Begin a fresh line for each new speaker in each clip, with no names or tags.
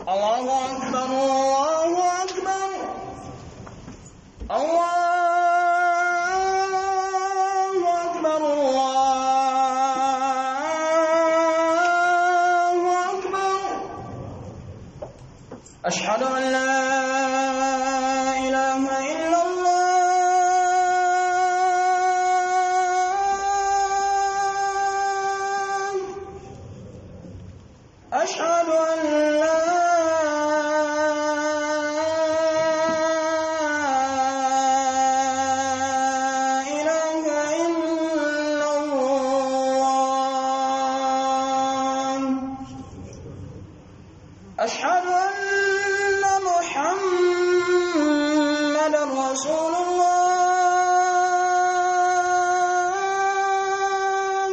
الله أكبر الله أكبر الله أكبر الله أكبر أشهد أن لا إله إلا الله أشهد أن لا إله إلا الله أشهد أن محمدا رسول الله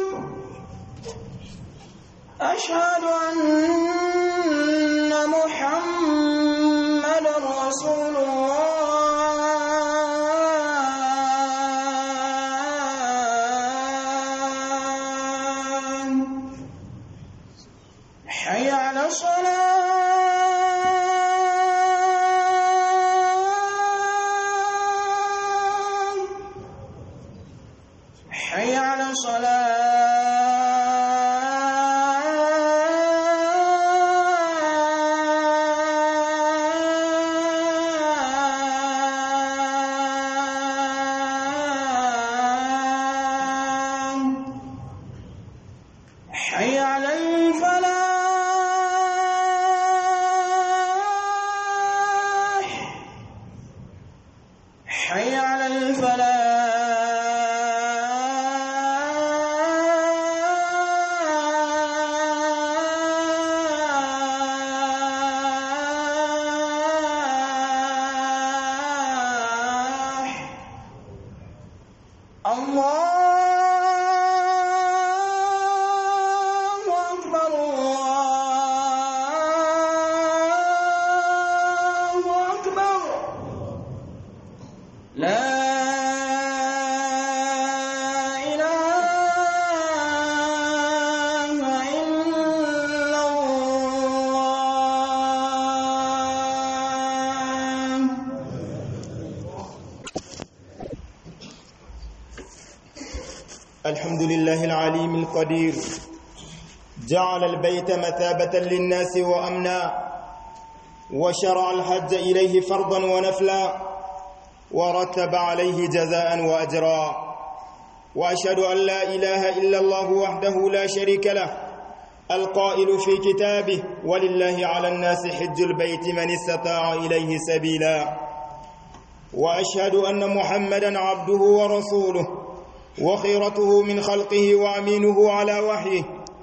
أشهد أن محمدا رسول الله حي على الصلاة حي على الصلاة حي على الفلاح حي على الفلاح الله أكبر الله أكبر لا إله إلا الله
الحمد لله العليم القدير جعل البيت مثابة للناس وأمنا وشرع الحج إليه فرضا ونفلا ورتب عليه جزاء وأجرا وأشهد أن لا إله إلا الله وحده لا شريك له القائل في كتابه ولله على الناس حج البيت من استطاع إليه سبيلا وأشهد أن محمدا عبده ورسوله وخيرته من خلقه وامينه على وحيه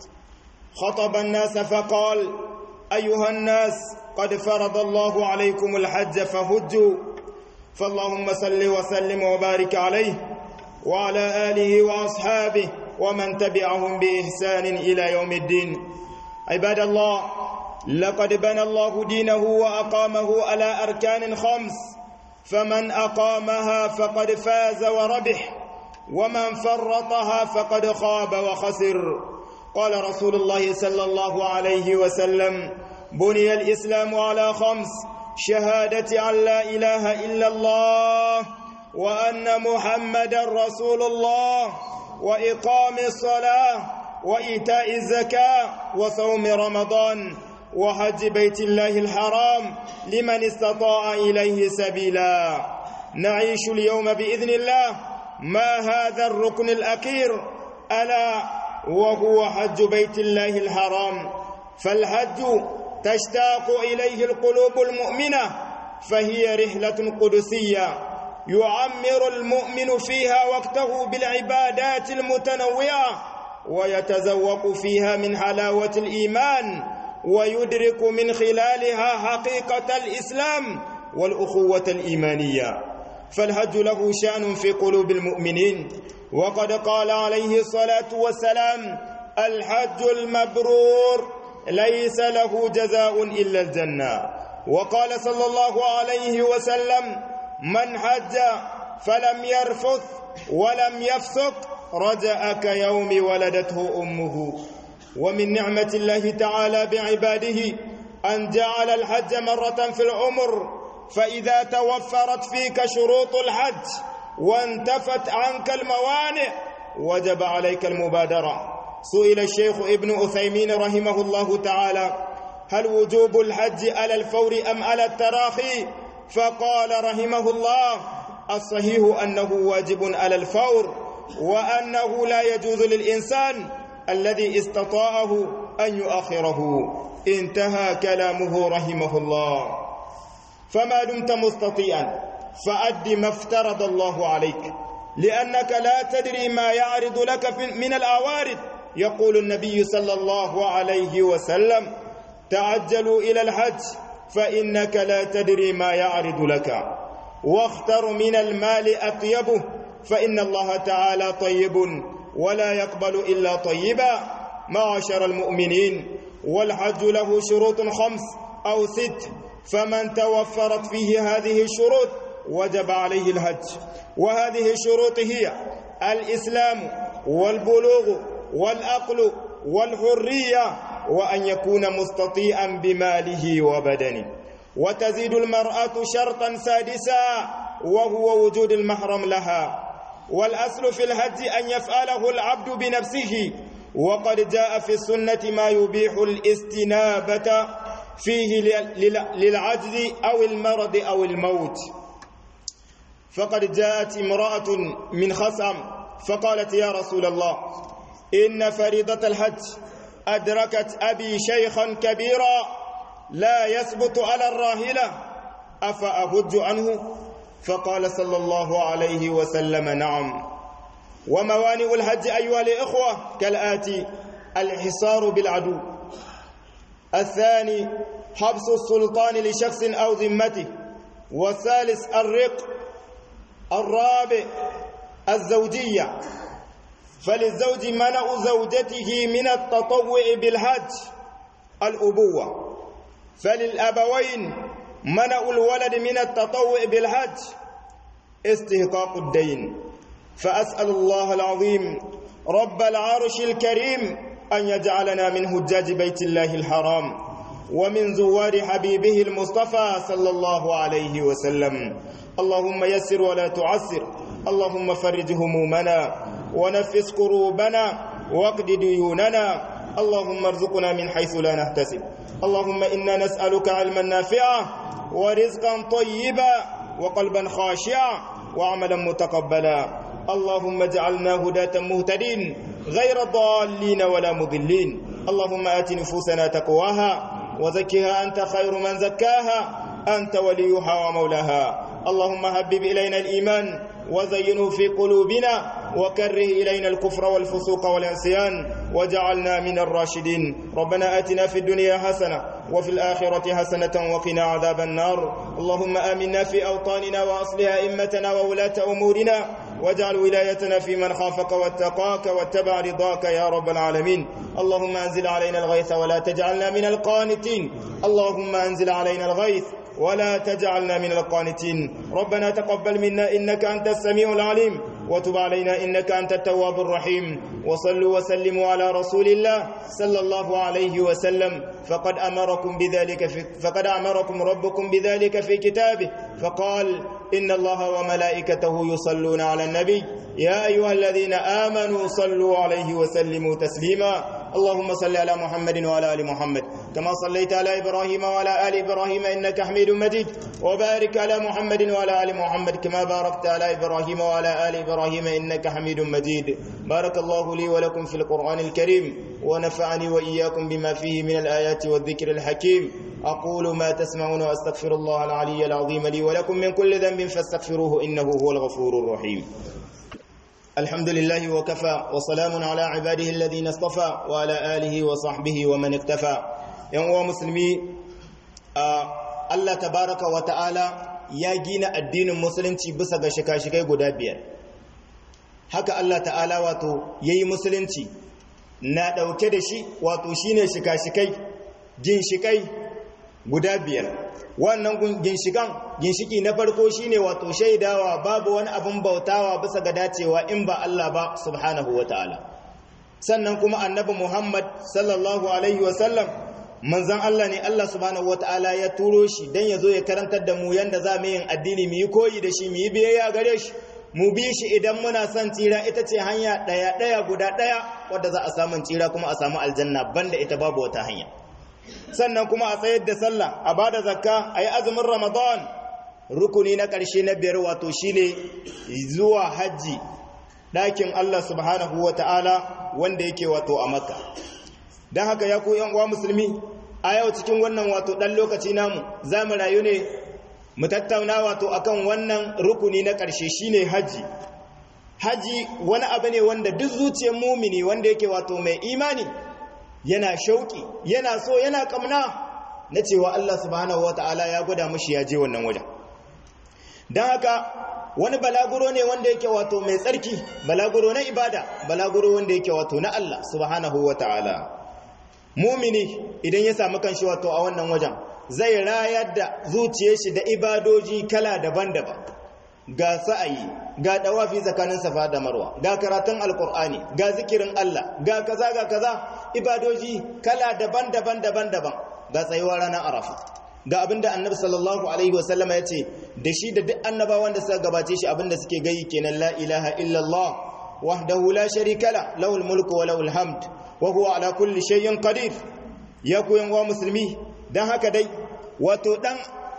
خطب الناس فقال ايها الناس قد فرض الله عليكم الحج فهجوا فاللهم صل وسلم وبارك عليه وعلى اله واصحابه ومن تبعهم باحسان الى يوم الدين عباد الله لقد بنى الله دينه واقامه على اركان خمس فمن اقامها فقد فاز وربح ومن فرطها فقد خاب وخسر قال رسول الله صلى الله عليه وسلم بني الإسلام على خمس شهادة أن لا إله إلا الله وأن محمدا رسول الله وإقام الصلاة وإيتاء الزكاة وصوم رمضان وحج بيت الله الحرام لمن استطاع إليه سبيلا نعيش اليوم بإذن الله ما هذا الركن الأخير ألا وهو حج بيت الله الحرام فالحج تشتاق إليه القلوب المؤمنة فهي رحلة قدسية يعمر المؤمن فيها وقته بالعبادات المتنوعة ويتذوق فيها من حلاوة الإيمان ويدرك من خلالها حقيقة الإسلام والأخوة الإيمانية فالحج له شأن في قلوب المؤمنين وقد قال عليه الصلاة والسلام الحج المبرور ليس له جزاء إلا الجنة وقال صلى الله عليه وسلم من حج فلم يرفث ولم يفسق رجأ كيوم ولدته أمه ومن نعمة الله تعالى بعباده أن جعل الحج مرة في العمر فإذا توفرت فيك شروط الحج وانتفت عنك الموانع وجب عليك المبادرة سئل الشيخ ابن أثيمين رحمه الله تعالى هل وجوب الحج على الفور أم على التراخي فقال رحمه الله الصحيح أنه واجب على الفور وأنه لا يجوز للإنسان الذي استطاعه أن يؤخره انتهى كلامه رحمه الله فما دمت مستطيعا فأد ما افترض الله عليك لأنك لا تدري ما يعرض لك من الأوارد يقول النبي صلى الله عليه وسلم تعجلوا إلى الحج فإنك لا تدري ما يعرض لك واختر من المال أطيبه فإن الله تعالى طيب ولا يقبل إلا طيبا معاشر المؤمنين والحج له شروط خمس أو ست فمن توفرت فيه هذه الشروط وجب عليه الحج وهذه الشروط هي الإسلام والبلوغ والأقل والحرية وأن يكون مستطيعا بماله وبدنه وتزيد المرأة شرطا سادسا وهو وجود المحرم لها والأصل في الحج أن يفعله العبد بنفسه وقد جاء في السنة ما يبيح الاستنابة فيه للعجز أو المرض أو الموت فقد جاءت امرأة من خصم فقالت يا رسول الله إن فريضة الحج أدركت أبي شيخا كبيرا لا يثبت على الراهلة أفأهج عنه فقال صلى الله عليه وسلم نعم وموانئ الحج أيها الإخوة كالآتي الحصار بالعدو الثاني حبس السلطان لشخص أو ذمته والثالث الرق الرابع الزوجية فللزوج منع زوجته من التطوع بالحج الأبوة فللأبوين منع الولد من التطوع بالحج استحقاق الدين فأسأل الله العظيم رب العرش الكريم أن يجعلنا من هجاج بيت الله الحرام ومن زوار حبيبه المصطفى صلى الله عليه وسلم اللهم يسر ولا تعسر اللهم فرج همومنا ونفس كروبنا واقض ديوننا اللهم ارزقنا من حيث لا نحتسب اللهم إنا نسألك علما نافعا ورزقا طيبا وقلبا خاشعا وعملا متقبلا اللهم اجعلنا هداة مهتدين غير ضالين ولا مضلين اللهم آت نفوسنا تقواها وزكها أنت خير من زكاها أنت وليها ومولاها اللهم هبب إلينا الإيمان وزينه في قلوبنا وكره إلينا الكفر والفسوق والعصيان وجعلنا من الراشدين ربنا آتنا في الدنيا حسنة وفي الآخرة حسنة وقنا عذاب النار اللهم آمنا في أوطاننا وأصلح أئمتنا وولاة أمورنا واجعل ولايتنا في من خافك واتقاك واتبع رضاك يا رب العالمين اللهم أنزل علينا الغيث ولا تجعلنا من القانتين اللهم أنزل علينا الغيث ولا تجعلنا من القانتين ربنا تقبل منا إنك أنت السميع العليم وتب علينا إنك أنت التواب الرحيم وصلوا وسلموا على رسول الله صلى الله عليه وسلم فقد أمركم بذلك في فقد أمركم ربكم بذلك في كتابه فقال إن الله وملائكته يصلون على النبي يا أيها الذين آمنوا صلوا عليه وسلموا تسليما اللهم صل على محمد وعلى ال محمد كما صليت على ابراهيم وعلى ال ابراهيم انك حميد مجيد وبارك على محمد وعلى ال محمد كما باركت على ابراهيم وعلى ال ابراهيم انك حميد مجيد بارك الله لي ولكم في القران الكريم ونفعني واياكم بما فيه من الايات والذكر الحكيم اقول ما تسمعون واستغفر الله العلي العظيم لي ولكم من كل ذنب فاستغفروه انه هو الغفور الرحيم الحمد لله وكفى وسلام على عباده الذين اصطفى وعلى آله وصحبه ومن اكتفى yan musulmi Allah tabaraka wa ta'ala ya gina addinin musulunci bisa ga shika-shikai guda biyar haka Allah ta'ala wato yayi musulunci na dauke da shi wato shine shika-shikai ginshikai guda biyar wannan ginshikan ginshiki na farko shine wato shaidawa babu wani abin bautawa bisa ga dacewa in ba Allah ba subhanahu ta'ala. sannan kuma annabi Muhammad sallallahu alaihi wasallam manzon Allah ne Allah subhanahu wataala ya turo shi dan ya zo ya karantar da mu yanda za mu yin addini mu yi koyi da shi mu yi biyayya gare shi mu bi shi idan muna son tsira ita ce hanya ɗaya ɗaya guda ɗaya wadda za a samu tsira kuma a samu aljanna banda ita babu wata hanya sannan kuma a tsayar da sallah a bada zakka a yi azumin ramadan rukuni na ƙarshe na biyar wato shine zuwa hajji ɗakin Allah subhanahu wa ta'ala wanda yake wato a makka don haka ya ku uwa musulmi a yau cikin wannan wato ɗan lokaci namu za mu rayu ne mu tattauna wato akan wannan rukuni na ƙarshe shine haji haji wani abu ne wanda duk zuciyar mumini wanda yake wato mai imani yana shauki yana so yana kamna na cewa Allah subhanahu wataala ya gwada mushi ya je wannan wajen don haka wani balaguro ne wanda yake wato mai tsarki balaguro na ibada balaguro wanda yake wato na Allah subhanahu wataala mumini idan ya samu kanshi wato a wannan wajen zai rayar da zuciyar shi da ibadoji kala daban-daban ga sa'ayi ga dawafi tsakanin safa da marwa ga karatun alkur'ani ga zikirin Allah ga kaza ga kaza ibadoji kala daban-daban daban-daban ga tsayuwar ranar arafa ga abinda annabi sallallahu alaihi wasallam ya ce da shi da duk annabawan da suka gabace shi abinda suke gayi kenan la ilaha illallah wahdahu la sharika la lahul mulku wa lahul hamd wa huwa ala kulli shay'in qadir ya koyan wa musulmi dan haka dai wato dan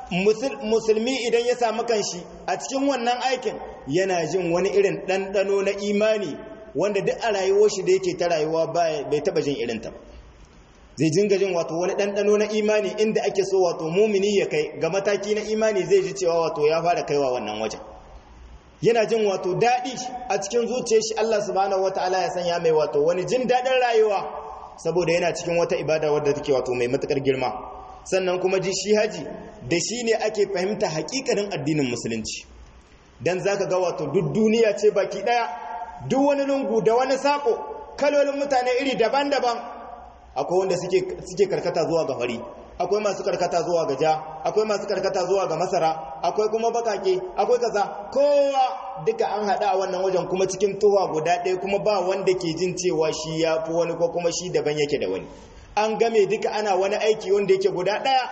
musulmi idan ya samu kanshi a cikin wannan aikin yana jin wani irin ɗanɗano na imani wanda duk a rayuwar shi da yake ta rayuwa bai taɓa jin irinta ba zai jinga jin wato wani ɗanɗano na imani inda ake so wato mumini ya kai ga mataki na imani zai ji cewa wato ya fara kaiwa wannan wajen yana jin wato daɗi a cikin zuciyar shi Allah subhanahu wataala ya sanya mai wato wani jin daɗin rayuwa saboda yana cikin wata ibada wadda take wato mai matukar girma sannan kuma ji shi haji da shi ne ake fahimta hakikanin addinin musulunci dan zaka ga wato duk duniya ce baki ɗaya duk wani lungu da wani sako kalolin mutane iri daban-daban akwai wanda suke karkata zuwa ga fari akwai masu karkata zuwa ga ja akwai masu karkata zuwa ga masara akwai kuma bakake akwai kaza kowa duka an haɗa a wannan wajen kuma cikin tuwa guda ɗaya kuma ba wanda ke jin cewa shi ya fi wani ko kuma shi daban yake da wani an game duka ana wani aiki wanda yake guda ɗaya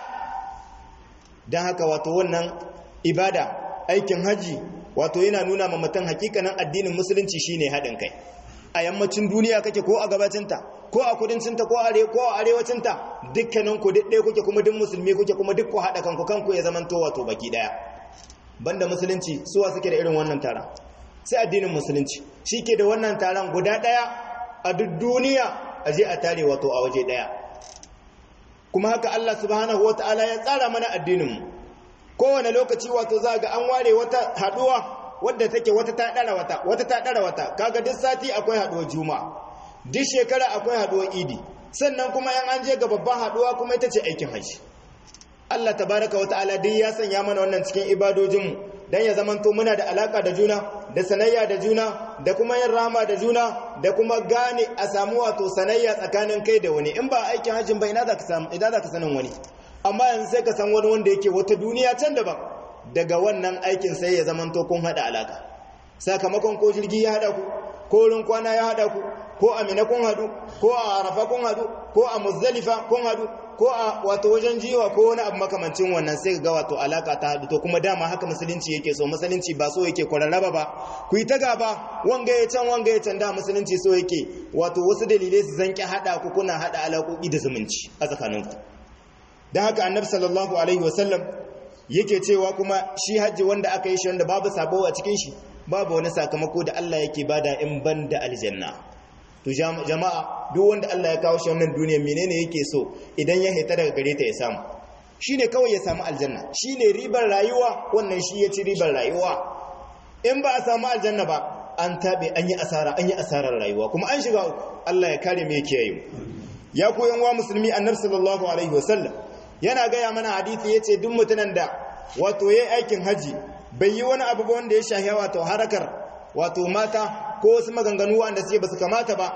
don haka wato wannan ibada aikin haji wato yana nuna ma mutum hakikanin addinin musulunci shine haɗin kai a yammacin duniya kake ko a gabacinta ko a kudancinta ko a arewacinta dukkanin ku duk ɗaya kuke kuma duk musulmi kuke kuma duk ku haɗa kanku kanku ya zaman to wato baki ɗaya banda musulunci suwa suke da irin wannan taron sai addinin musulunci shi ke da wannan taron guda ɗaya a duk duniya a je a tare wato a waje ɗaya kuma haka Allah subhanahu wata'ala ya tsara mana addininmu kowane lokaci wato za ga an ware wata haɗuwa wadda take wata ta ɗara wata wata ta ɗara wata kaga duk sati akwai haɗuwar juma'a duk shekara akwai haɗuwar idi sannan kuma yan an je ga babban haɗuwa kuma ita ce aikin haji Allah tabaraka wa ta'ala duk ya sanya mana wannan cikin ibadojinmu dan ya zamanto muna da alaka da juna da sanayya da juna da kuma yin rahama da juna da kuma gane a samu wato sanayya tsakanin kai da wani in ba aikin hajjin ba ina za ka samu ina za ka sanin wani amma yanzu sai ka san wani wanda yake wata duniya can daban daga wannan aikin sai ya zamanto kun hada alaka sakamakon ko jirgi ya hada ku ko wurin kwana ya hada ku ko a mina kun hadu ko a arafa kun hadu ko a muzdalifa kun hadu ko a wato wajen jiwa ko wani abu makamancin wannan sai ga wato alaka ta hadu to kuma dama haka musulunci yake so musulunci ba so yake kwararraba ba ku yi ta gaba wanga ya can wanga ya can da musulunci so yake wato wasu dalilai su zanki hada ku kuna hada alaƙoƙi da zumunci a tsakaninku don haka annabi sallallahu alaihi wasallam yake cewa kuma shi hajji wanda aka yi shi wanda babu sabo a cikin shi babu wani sakamako da Allah yake bada in ban da aljanna to jama'a duk wanda Allah ya kawo shi wannan duniya menene yake so idan ya hita daga gare ta ya samu shine kawai ya samu aljanna shine ribar rayuwa wannan shi ya ci ribar rayuwa in ba a samu aljanna ba an tabe an yi asara an yi asarar rayuwa kuma an shiga uku Allah ya kare mu ya kiyaye ya koyan wa musulmi annabi sallallahu alaihi wasallam yana gaya mana hadisi yace duk mutunan da wato yayi aikin haji bai yi wani abu ba wanda ya shahi wato harakar wato mata ko wasu maganganu wanda suke basu kamata ba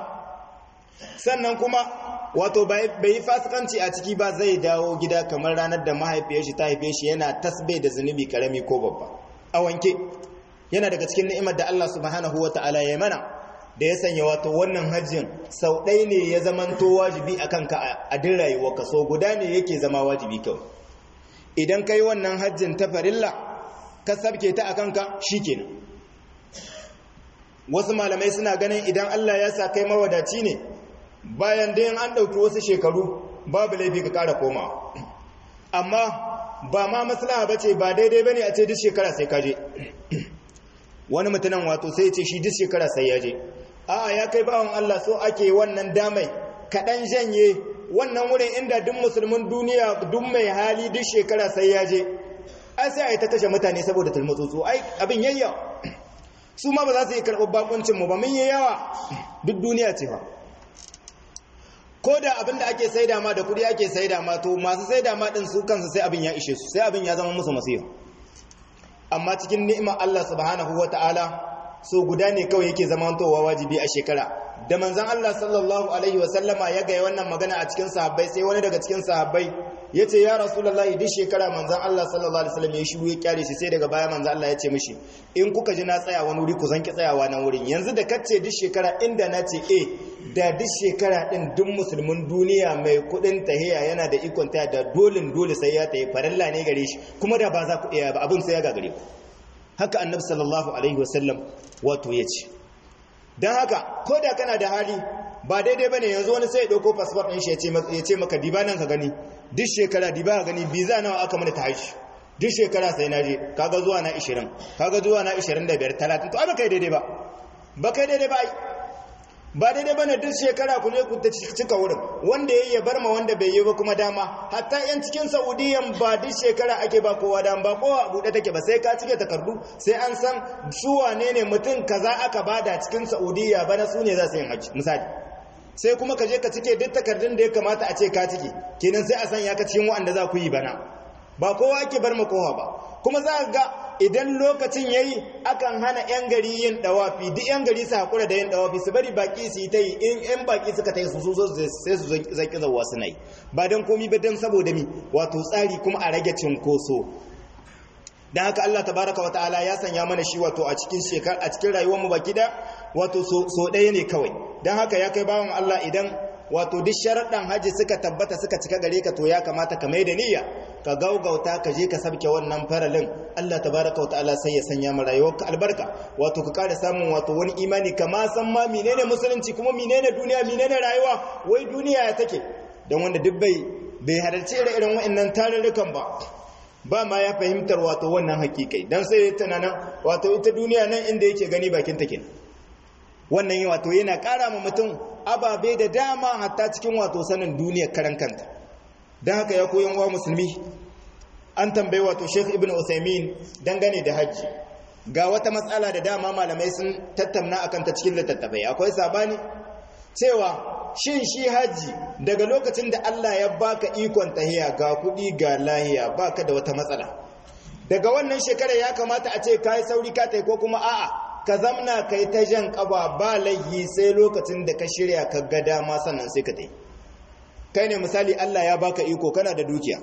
sannan kuma wato bai yi fasikanci a ciki ba zai dawo gida kamar ranar da mahaifiyar shi ta haife shi yana tasbe da zunubi karami ko babba a wanke yana daga cikin ni'imar da Allah subhanahu wata'ala ya mana da ya sanya wato wannan hajjin sau ɗaya ne ya zamanto wajibi a kanka a din rayuwarka so guda ne yake zama wajibi kawai idan ka yi wannan hajjin ta farilla ka sabke ta a kanka shi kenan wasu malamai suna ganin idan Allah ya sa kai mawadaci ne bayan da an ɗauki wasu shekaru babu laifi ka ƙara komawa amma ba ma maslaha ba ce ba daidai ba ne a ce duk shekara sai ka je wani mutunan wato sai ce shi duk shekara sai ya je a'a ya kai bawan Allah so ake wannan damai kaɗan janye wannan wurin inda duk musulmin duniya duk mai hali duk shekara sai ya je ai sai a yi ta kashe mutane saboda tulmutsutsu ai abin yayya su ma ba za su yi karɓar bakuncinmu ba mun yi yawa duk duniya ce ba ko da abin da ake saida ma da kuɗi ake saida ma to masu saida ma ɗin su kansu sai abin ya ishe su sai abin ya zama musu masifa amma cikin ni'imar Allah subhanahu wa ta'ala so guda ne kawai yake zamantowa wajibi a shekara da manzan Allah sallallahu alaihi wasallama ya gaya wannan magana a cikin sahabbai sai wani daga cikin sahabbai ya ce ya rasulullahi duk shekara manzan Allah sallallahu alaihi wasallam ya shiru ya kyare shi sai daga baya manzan Allah ya ce mishi in kuka ji na tsaya wani wuri ku zanki tsayawa nan wurin yanzu da kace duk shekara inda na ce eh da duk shekara din duk musulmin duniya mai kudin tahiya yana da ikon taya da dolin dole sai ya tayi farilla ne gare shi kuma da ba za ku iya ba abin sai ya gagare ku haka annabi sallallahu alaihi wasallam wato ya ce don haka ko da kana da hali ba daidai ba ne yanzu wani sai ya ɗauko fasfot ɗin shi ya ce maka diba nan ka gani duk shekara diba ka gani biza nawa aka mana ta haishi duk shekara sai na je kaga zuwa na 20 kaga zuwa na 25 30 to ai ba kai daidai ba ba kai daidai ba ai ba daidai bane duk shekara ku ne ku ta cika wurin wanda yayi ya bar ma wanda bai yi ba kuma dama hatta yan cikin saudiyan ba duk shekara ake ba kowa dama ba kowa a buɗe take ba sai ka cike takardu sai an san su wane ne mutum kaza aka bada cikin saudiya bana su ne za su yin haji misali sai kuma ka je ka cike duk takardun da ya kamata a ce ka cike kenan sai a san ya ka cikin wa'anda za ku yi bana ba kowa ake bar ma kowa ba kuma za ga idan lokacin yayi akan hana yan gari yin dawafi duk yan gari su hakura da yin dawafi su bari baki su yi ta yi in yan baki suka ta yi su so sai su zaki zawa suna yi ba don komi ba don saboda mi wato tsari kuma a rage cinkoso dan haka Allah tabaraka wa ta'ala ya sanya mana shi wato a cikin shekar a cikin rayuwar mu baki da wato so ɗaya ne kawai dan haka ya kai bawan Allah idan wato duk sharaɗan haji suka tabbata suka cika gare ka to ya kamata ka mai da niyya ka gaugauta ka je ka sabke wannan faralin Allah tabaraka wa ta'ala sai ya sanya mu rayuwarka albarka wato ka kare samun wato wani imani kama san ma menene musulunci kuma menene duniya menene rayuwa wai duniya ya take dan wanda duk bai bai halarci irin wa'annan tarurrukan ba ba ma ya fahimtar wato wannan hakikai dan sai ya tunanin wato ita duniya nan inda yake gani bakin take wannan wato yana ƙara ma mutum ababe da dama hatta cikin wato sanin duniyar karan kanta don haka ya koyan wa musulmi an tambayi wato sheikh ibn usaimin dangane da hajji ga wata matsala da dama malamai sun tattauna akan ta cikin littattafai akwai sabani cewa shin shi hajji daga lokacin da Allah ya baka ikon tahiya ga kuɗi ga lahiya baka da wata matsala daga wannan shekara ya kamata a ce kai sauri ka tai ko kuma a'a ka zamna kai ta jan kaba ba laihi sai lokacin da ka shirya ka ga dama sannan sai ka tai kai ne misali Allah ya baka iko kana da dukiya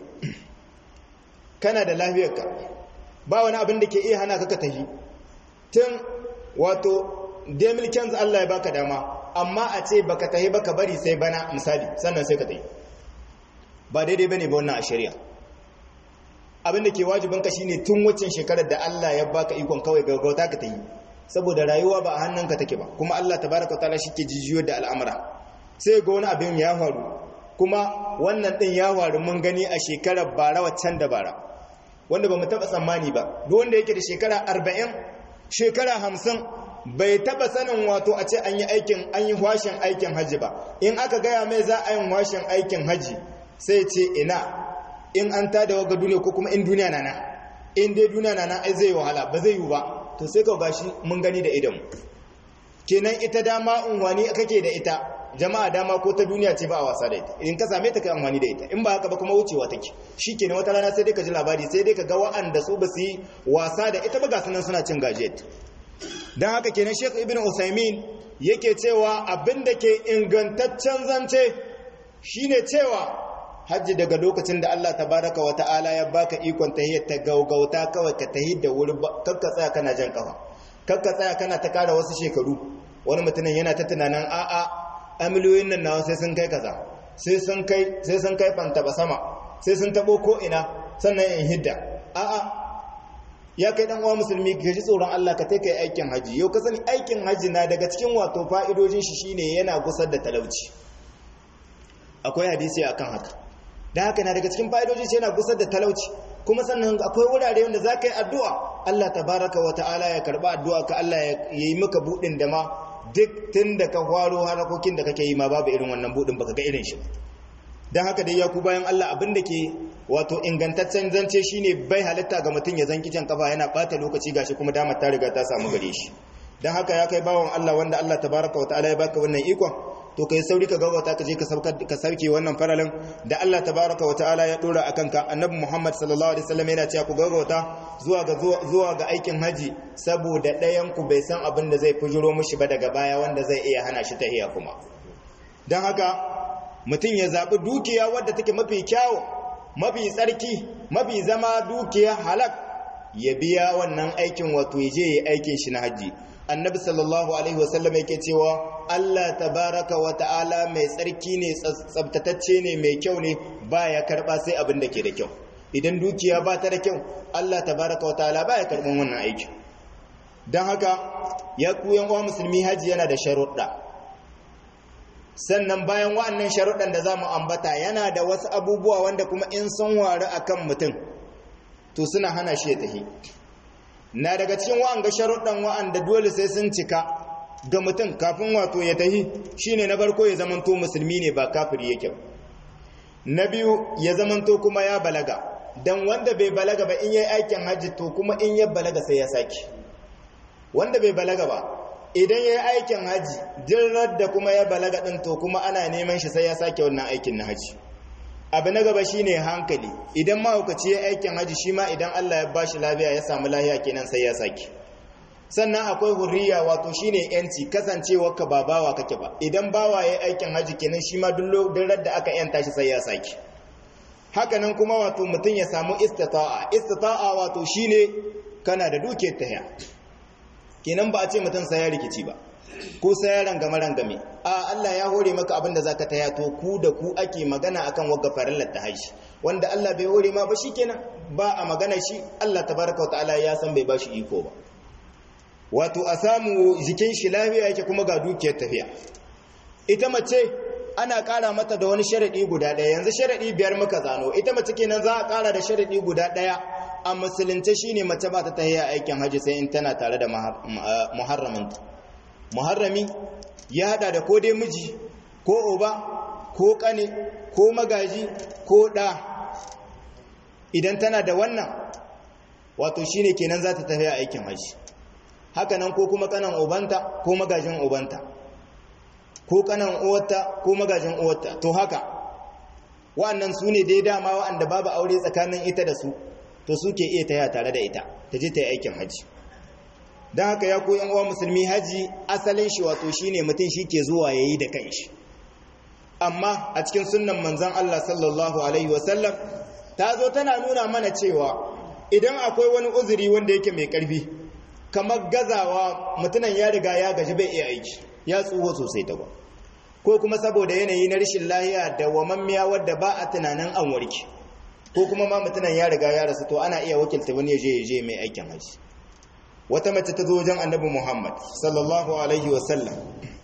kana da lafiyarka ba wani abin da ke iya hana ka ka tahi tun wato demilkens Allah ya baka dama amma a ce baka tahi baka bari sai bana misali sannan sai ka tahi ba daidai bane ba wannan a shari'a abin da ke wajibin ka shine tun waccan shekarar da Allah ya baka ikon kawai gaggauta ka tahi saboda rayuwa ba a hannunka take ba kuma Allah tabaraka taala shike jijiyo da al'amura sai ga wani abin ya faru kuma wannan din ya faru mun gani a shekarar bara waccan da bara wanda ba mu taba tsammani ba duk wanda yake da shekara 40 shekara 50 bai taba sanin wato a ce an yi aikin an yi washin aikin haji ba in aka gaya mai za a yi washin aikin haji sai ce ina in an tada waga duniya ko kuma in duniya na nan in dai duniya na nan ai zai wahala ba zai yi ba to sai ka gashi mun gani da idan kenan ita dama unwani kake da ita jama'a dama ko ta duniya ce ba a wasa da ita in ka same ta kai amfani da ita in ba haka ba kuma wucewa take shikenan wata rana sai dai ka ji labari sai dai ka ga wa'anda su ba su yi wasa da ita ba ga sunan suna cin gajiyar don haka kenan Sheikh Ibn Usaimin yake cewa abin da ke ingantaccen zance shine cewa hajji daga lokacin da Allah tabaraka wa ta'ala ya baka ikon tahiyyar ta gaugauta kawai ka tahi da wuri kakka tsaya kana jan kafa kakka tsaya kana ta kara wasu shekaru wani mutumin yana ta tunanin a'a amiliyoyin nan nawa sai sun kai kaza sai sun kai sai sun kai fantaba sama sai sun tabo ko ina sannan in hidda a'a ya kai dan uwa musulmi ka ji tsoron Allah ka take aikin haji yau ka sani aikin haji na daga cikin wato fa'idojin shi shine yana gusar da talauci akwai hadisi akan haka dan haka na daga cikin fa'idojin shi yana gusar da talauci kuma sannan akwai wurare wanda za ka yi addu'a Allah tabaraka wa ta'ala ya karba addu'a ka Allah ya yi maka budin da ma duk tun da ka faro harakokin da kake yi ma babu irin wannan budin baka ga irin shi don haka dai ya ku bayan Allah abin da ke wato ingantaccen zance shine bai halitta ga mutum ya zanki can kafa yana bata lokaci gashi kuma damar ta riga ta samu gare shi don haka ya kai bawan Allah wanda Allah tabaraka wa ta'ala ya baka wannan ikon to kai sauri ka gawata ka je ka sauke wannan faralin da Allah tabaraka wa ta'ala ya dora akan ka annabi Muhammad sallallahu alaihi wasallam yana cewa ku gawata zuwa ga zuwa ga aikin haji saboda ɗayan ku bai san abin da zai fujiro mishi ba daga baya wanda zai iya hana shi tahiya kuma don haka mutum ya zaɓi dukiya wadda take mafi kyawu mafi tsarki mafi zama dukiya halak ya biya wannan aikin wato ya je ya aikin shi na hajji annabi sallallahu alaihi wasallam yake cewa Allah tabaraka wa ta'ala mai tsarki ne tsabtatacce ne mai kyau ne ba ya karba sai abin da ke da kyau idan dukiya ba ta da kyau Allah tabaraka wa ta'ala ba ya karban wannan aiki don haka ya ku yan uwa musulmi haji yana da sharuɗa sannan bayan wa'annan sharuɗan da za mu ambata yana da wasu abubuwa wanda kuma in sun waru a kan mutum to suna hana shi ya tafi na daga cikin wa'anga sharuɗan wa'anda dole sai sun cika ga mutum kafin wato ya tafi shine na farko ya zamanto musulmi ne ba kafiri yake ba na biyu ya zamanto kuma ya balaga dan wanda bai balaga ba in yayi aikin hajji to kuma in ya balaga sai ya saki wanda bai balaga ba idan ya yi aikin haji dirar da kuma ya balaga ɗin to kuma ana neman shi sai ya sake wannan aikin na haji abu na gaba shi ne hankali idan mahaukaci ya aikin haji shi ma idan allah ya bashi lafiya ya samu lafiya kenan sai ya sake sannan akwai hurriya wato shi ne yanci kasancewa ka ba bawa kake ba idan bawa ya aikin haji kenan shi ma duk da aka yanta shi sai ya sake hakanan kuma wato mutum ya samu istita'a istita'a wato shine kana da dukiyar tahiya kenan ba a ce mutum sai ya rikici ba ko sai ya rangame rangame a Allah ya hore maka abin da zaka taya to ku da ku ake magana akan wagga farillar ta haishi wanda Allah bai hore ma ba shikenan ba a magana shi Allah tabaraka wa ta'ala ya san bai bashi iko ba wato a samu jikin shi lafiya yake kuma ga dukiyar tafiya ita mace ana ƙara mata da wani sharaɗi guda ɗaya yanzu sharaɗi biyar muka zano ita mace kenan za a ƙara da sharaɗi guda ɗaya a musulunce shine mace ba ta tahiya aikin haji sai in tana tare da muharraminta muharrami ya hada da ko dai miji ko oba ko kane ko magaji ko ɗa idan tana da wannan wato shine kenan za ta tafiya aikin haji hakanan ko kuma kanan obanta ko magajin obanta ko kanan uwarta ko magajin uwarta to haka wa'annan su ne dai dama wa'anda babu aure tsakanin ita da su to suke iya taya tare da ita ta je ta yi aikin haji don haka ya koyan uwa musulmi haji asalin shi wato shine mutum shi ke zuwa ya yi da kanshi amma a cikin sunnan manzan Allah sallallahu alaihi wasallam ta zo tana nuna mana cewa idan akwai wani uzuri wanda yake mai karfi kamar gazawa mutunan ya riga ya gaji bai iya aiki ya tsuho sosai ta ba ko kuma saboda yanayi na rashin lahiya da wamammiya wadda ba a tunanin an warke ko kuma ma mutunan ya riga ya rasu to ana iya wakilta wani ya je ya je mai aikin haji wata mace ta zo wajen annabi muhammad sallallahu alaihi wasallam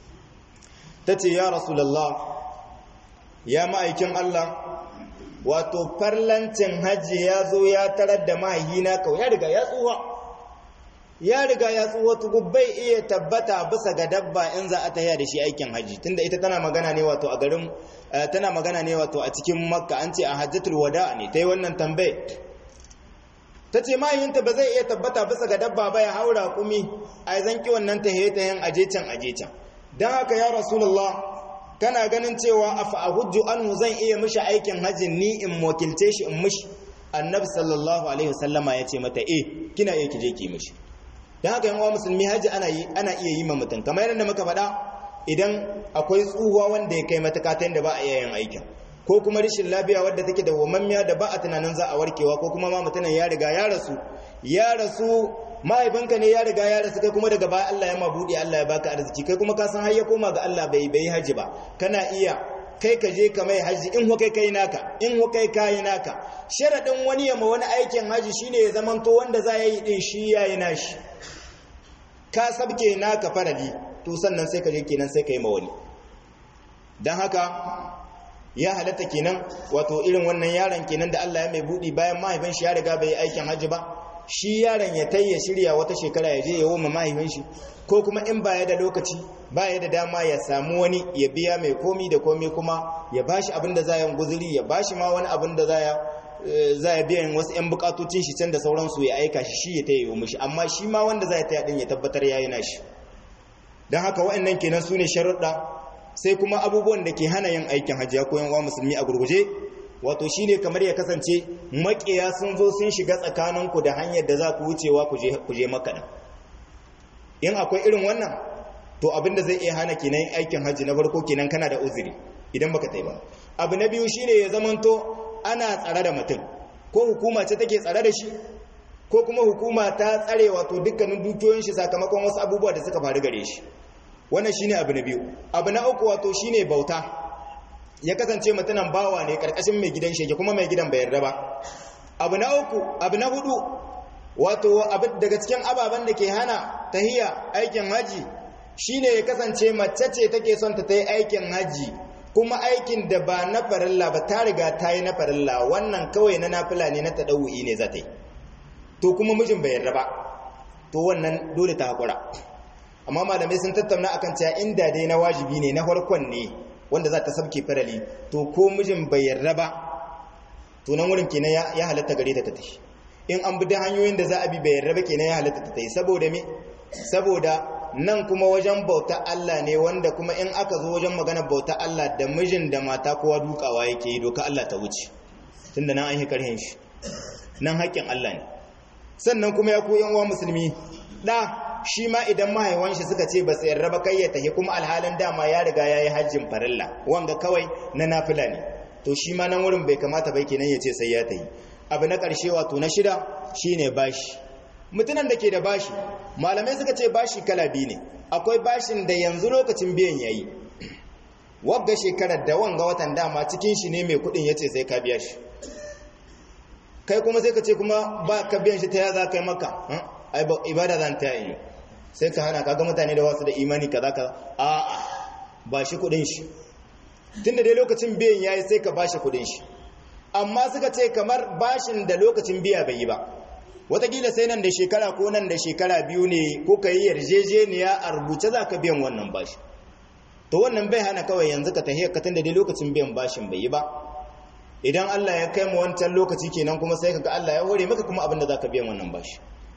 ta ce ya rasulallah ya ma'aikin allah wato farlancin hajji ya zo ya tarar da mahaihina kawai ya riga ya tsuwa ya riga ya tsuwa tugu bai iya tabbata bisa ga dabba in za a tahiya da shi aikin haji tunda ita tana magana ne wato a garin tana magana ne wato a cikin makka an ce a hajjatul wada ne ta yi wannan tambaye ta ce mahaihinta ba zai iya tabbata bisa ga dabba ba ya haura kumi a zanki wannan tahiye tahiyen ajecen ajecen don haka ya rasulullah kana ganin cewa a fa'ahujju anhu zan iya mishi aikin hajjin ni in wakilce shi in mishi annabi sallallahu alaihi wasallama ya ce mata eh kina iya kije ki mishi don haka yawan musulmi hajji ana iya yi ma mutum kamar yadda muka faɗa idan akwai tsuhuwa wanda ya kai matuka ta yadda ba a iya yin aikin ko kuma rashin lafiya wadda take da wamammiya da ba a tunanin za a warkewa ko kuma ma mutumin ya riga ya rasu ya rasu mahaifinka ne ya riga ya rasu kai kuma daga baya Allah ya ma buɗe Allah ya baka arziki kai kuma ka san har ya koma ga Allah bai bai haji ba kana iya kai ka je ka mai haji in ho kai kai naka in ho kai kai naka sharadin wani ya ma wani aikin haji shine ya zamanto wanda za ya yi din shi yayi nashi ka sabke naka farali to sannan sai ka je kenan sai ka yi ma wani dan haka ya halatta kenan wato irin wannan yaron kenan da Allah ya mai budi bayan mahaifin shi ya riga bai aikin haji ba shi yaron ya tayya shirya wata shekara ya je ya woma mahaifin shi ko kuma in baya da lokaci baya da dama ya samu wani ya biya mai komi da komi kuma ya bashi abin da za ya guzuri ya bashi ma wani abin da za ya za ya biyan wasu 'yan bukatocin shi can da sauransu ya aika shi shi ya taya yi mishi amma shi ma wanda za ya taya din ya tabbatar ya yi nashi don haka wa'annan kenan su ne sharuɗa sai kuma abubuwan da ke hana yin aikin hajjiya ko yanwa musulmi a gurguje wato shine kamar ya kasance makiya sun zo sun shiga tsakaninku da hanyar da za ku wucewa ku je makaɗa in akwai irin wannan to abinda zai iya hana kenan aikin hajji na farko kenan kana da uzuri idan baka tai ba abu na biyu shine ya zamanto ana tsare da mutum ko hukuma ce take tsare da shi ko kuma hukuma ta tsare wato dukkanin dukiyoyin shi sakamakon wasu abubuwa da suka faru gare shi wannan shine abu na biyu abu na uku wato shine bauta ya kasance mutunan bawa ne karkashin mai gidan shege kuma mai gidan bai yarda ba abu na uku abu na hudu wato daga cikin ababen da ke hana tahiya aikin haji shine ya kasance mace ce take son ta yi aikin haji kuma aikin da ba na farilla ba ta riga ta yi na farilla wannan kawai na nafila ne na taɗa'u'i ne za ta yi to kuma mijin bai yarda ba to wannan dole ta haƙura amma malamai sun tattauna akan cewa inda dai na wajibi ne na farkon ne wanda za ta sabke farali to ko mijin bai yarda ba to nan wurin kenan ya halatta gare ta ta tafi in an bi da hanyoyin da za a bi bai yarda ba kenan ya halatta ta tafi saboda me saboda nan kuma wajen bauta Allah ne wanda kuma in aka zo wajen magana bauta Allah da mijin da mata kowa dukawa yake yi doka Allah ta wuce tunda nan an yi karhin shi nan haƙƙin Allah ne sannan kuma ya koyan wa musulmi da shi ma idan mahaiwan shi suka ce ba su yarda ba kai ya tafi kuma alhalin dama ya riga ya yi hajjin farilla wanga kawai na nafila ne to shi ma nan wurin bai kamata bai kenan ya ce sai ya tafi abu na ƙarshe wato na shida shine bashi mutunan da ke da bashi malamai suka ce bashi kala biyu ne akwai bashin da yanzu lokacin biyan yayi wagga shekarar da wanga watan dama cikin shi ne mai kudin yace sai ka biya shi kai kuma sai ka ce kuma ba ka biyan shi ta ya za ka yi maka ai ibada zan ta yi sai ka hana kaga mutane da wasu da imani kaza kaza a ba shi kudin shi tunda dai lokacin biyan yayi sai ka bashi kudin shi amma suka ce kamar bashin da lokacin biya bai yi ba watakila sai nan da shekara ko nan da shekara biyu ne ko ka yi yarjejeniya a rubuce za ka biyan wannan bashi to wannan bai hana kawai yanzu ka tahiyar ka tunda dai lokacin biyan bashin bai yi ba idan Allah ya kai mu wancan lokaci kenan kuma sai kaga Allah ya hore maka kuma abin da zaka biyan wannan bashi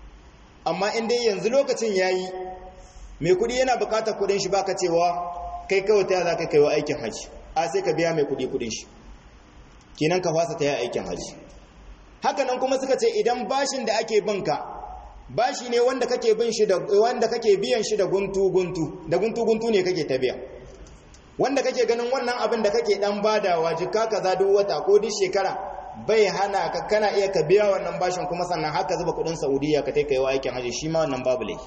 amma in dai yanzu lokacin yayi mai kudi yana bukatar kudin shi baka cewa kai kawai ta zaka kai wa aikin haji a sai ka biya mai kudi kudin shi kenan ka fasa ta yi aikin haji haka nan kuma suka ce idan bashin da ake binka bashi ne wanda kake bin shi da wanda kake biyan shi da guntu guntu da guntu guntu ne kake ta biya wanda kake ganin wannan abin da kake dan badawa jika kaza duk wata ko duk shekara bai hana ka kana iya ka biya wannan bashin kuma sannan haka zuba kudin Saudiya ka kai wa aikin haji shi ma wannan babu laifi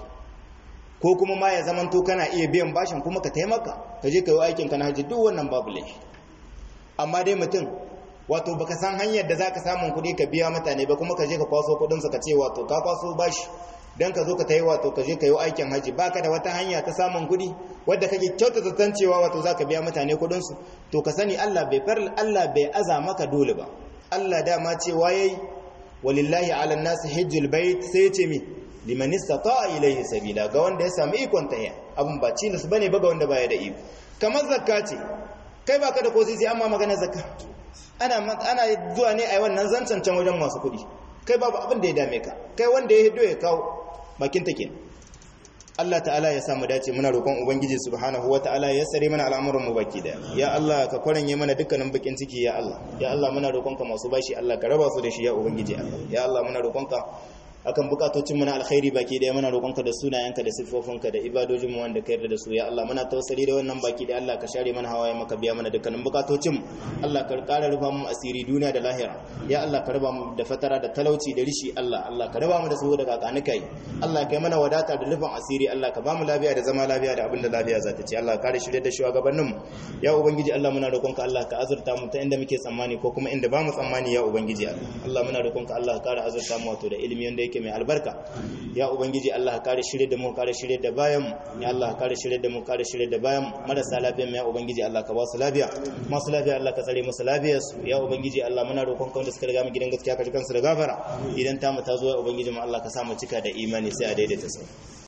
ko kuma ma ya zamanto kana iya biyan bashin kuma ka taimaka ka je ka yi aikin ka na haji duk wannan babu laifi amma dai mutum wato baka san hanyar da zaka samun kuɗi ka biya mutane ba kuma ka je ka kwaso kuɗin ka ce wato ka kwaso bashi dan ka zo ka tayi wato ka je ka yi aikin haji baka da wata hanya ta samun kuɗi wadda kake kyautata zaton cewa wato zaka biya mutane kuɗin su to ka sani Allah bai far Allah bai aza maka dole ba Allah dama cewa yayi walillahi ala nas hajjul bait sai ya ce mi liman istata'a ilayhi sabila ga wanda ya samu ikon tahiya abun ba cinis bane ba ga wanda baya da iko kamar zakka ce kai baka da kosi sai amma magana zakka ana ana zuwa ne a wannan zancen can wajen masu kuɗi kai babu abin da ya dame ka kai wanda ya hiddo ya kawo bakin take Allah ta'ala ya samu dace muna roƙon ubangiji subhanahu wata'ala ya sare mana al'amuran mu baki da ya Allah ka kwaranye mana dukkanin bakin ciki ya Allah ya Allah muna roƙonka masu bashi Allah ka raba su da shi ya ubangiji Allah ya Allah muna roƙonka akan bukatocin mu na alkhairi baki daya muna roƙonka da sunayenka da siffofinka da ibadojin mu wanda ka yarda da su ya Allah muna tawassali da wannan baki da Allah ka share mana hawaye maka biya mana dukkanin bukatocin mu Allah ka ƙara rufa mu asiri duniya da lahira ya Allah ka raba mu da fatara da talauci da rishi Allah Allah ka raba mu da su daga kanikai Allah ka yi mana wadata da rufin asiri Allah ka ba mu lafiya da zama lafiya da abin da lafiya za ta ce Allah ka kare shirye da shugabannin mu ya ubangiji Allah muna roƙonka Allah ka azurta mu ta inda muke tsammani ko kuma inda ba mu tsammani ya ubangiji Allah muna roƙonka Allah ka kare azurta mu wato da ilimi wanda yake mai albarka ya ubangiji Allah ka kare shirye da mu kare shirye da bayan mu ya Allah ka kare shirye da mu kare shirye da bayan mu marasa lafiya ya ubangiji Allah ka ba su lafiya masu lafiya Allah ka tsare musu lafiyar su ya ubangiji Allah muna roƙonka wanda suka riga mu gidan gaskiya ka ji kansu da gafara idan ta mu ta zo ya ubangiji mu Allah ka sa mu cika da imani sai a daidaita su